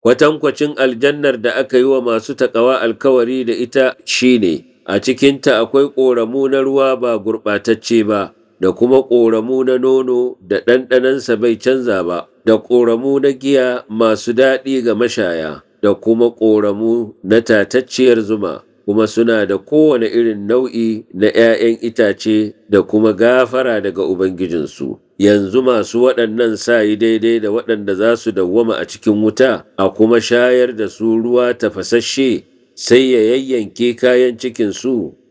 Kwatankwacin aljannar da aka yi wa masu taƙawa alkawari da ita shi ne, a cikinta akwai ƙoramu na ruwa ba gurɓatacce ba, da kuma ƙoramu na nono da ɗanɗanansa bai canza ba, da ƙoramu na giya masu daɗi ga mashaya, da kuma ƙoramu na tatacciyar zuma, kuma suna da kowane irin nau'i na ‘ya'yan itace da kuma gafara daga Ubangijinsu. Yanzu masu waɗannan sa yi daidai da waɗanda za su dawwama a cikin wuta, a kuma shayar da su ruwa tafasasshe, sai ya yayyanke kayan cikinsu.